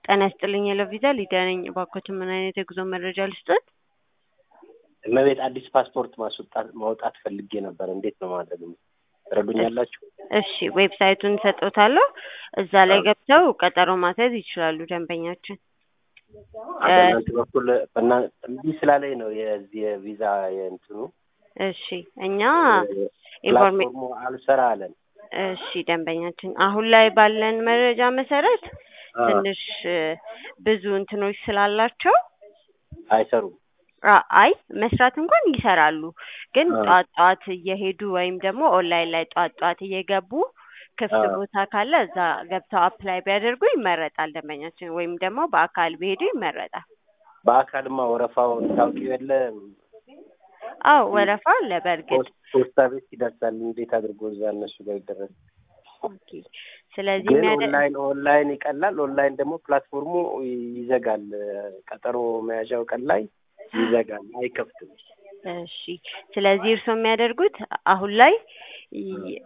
ጤና ይስጥልኝ የለቪዛ ሊዲያ ነኝ። እባክዎትን ምን አይነት የጉዞ መረጃ ልስጥዎት? እመቤት አዲስ ፓስፖርት ማስወጣት ማውጣት ፈልጌ ነበር። እንዴት ነው ማድረግ ትረዱኛላችሁ? እሺ ዌብሳይቱን ሰጥዎታለሁ። እዛ ላይ ገብተው ቀጠሮ ማስያዝ ይችላሉ ደንበኛችን። በእናንተ በኩል በእና- እምቢ ስላለኝ ነው የዚህ የቪዛ የእንትኑ እሺ እኛ ኢንፎርሜ ፕላትፎርሙ አልሰራ አለን። እሺ ደንበኛችን አሁን ላይ ባለን መረጃ መሰረት አ፣ ትንሽ እ፣ ብዙ እንትኖች ስላላቸው አይሰሩም። አ- አይ መስራት እንኳን ይሰራሉ፣ ግን አ። ጠዋት ጠዋት እየሄዱ ወይም ደግሞ ኦንላይን ላይ ጠዋት ጠዋት እየገቡ ክፍት አ። ቦታ ካለ እዛ ገብተው አፕላይ ቢያደርጉ ይመረጣል ደንበኛችን። ወይም ደግሞ በአካል ቢሄዱ ይመረጣል። በአካልማ ወረፋውን ታውቂው የለ አዎ ወረፋ አለ በእርግጥ ፖስ- ፖስታ ቤት ይደርሳል። እንዴት አድርጎ እዛ እነሱ ጋር ይደረስ? ኦኬ። ስለዚህ ግን የሚያደ- ኦንላይን ኦንላይን ይቀላል። ኦንላይን ደግሞ ፕላትፎርሙ ይዘጋል። ቀጠሮ መያዣው ቀን ላይ ይዘጋል፣ አይከፍትም። እሺ ስለዚህ እርስዎ የሚያደርጉት አሁን ላይ ይ-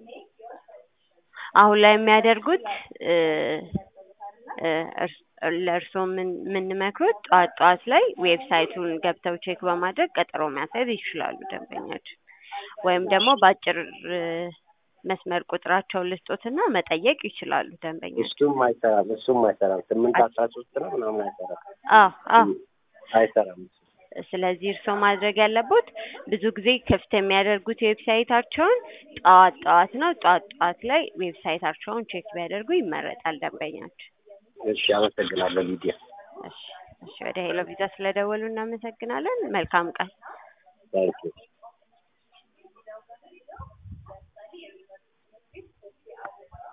አሁን ላይ የሚያደርጉት እ እ እርስ- ለእርስዎ ምን የምንመክሩት ጠዋት ጠዋት ላይ ዌብሳይቱን ገብተው ቼክ በማድረግ ቀጠሮ ማስያዝ ይችላሉ ደንበኛችን። ወይም ደግሞ በአጭር እ መስመር ቁጥራቸውን ልስጦትና መጠየቅ ይችላሉ ደንበኛችን። እሱም አይሰራም፣ እሱም አይሰራም። ስምንት አስራ ሶስት ነው ምናምን አይሰራም፣ አዎ አዎ አይሰራም። ስለዚህ እርስዎ ማድረግ ያለቦት ብዙ ጊዜ ክፍት የሚያደርጉት ዌብሳይታቸውን ጠዋት ጠዋት ነው። ጠዋት ጠዋት ላይ ዌብሳይታቸውን ቼክ ቢያደርጉ ይመረጣል ደንበኛችን። እሺ፣ አመሰግናለሁ ሊዲያ። እሺ እሺ፣ ወደ ሄሎ ቪዛ ስለደወሉ እናመሰግናለን። መልካም ቀን። ታንኪዩ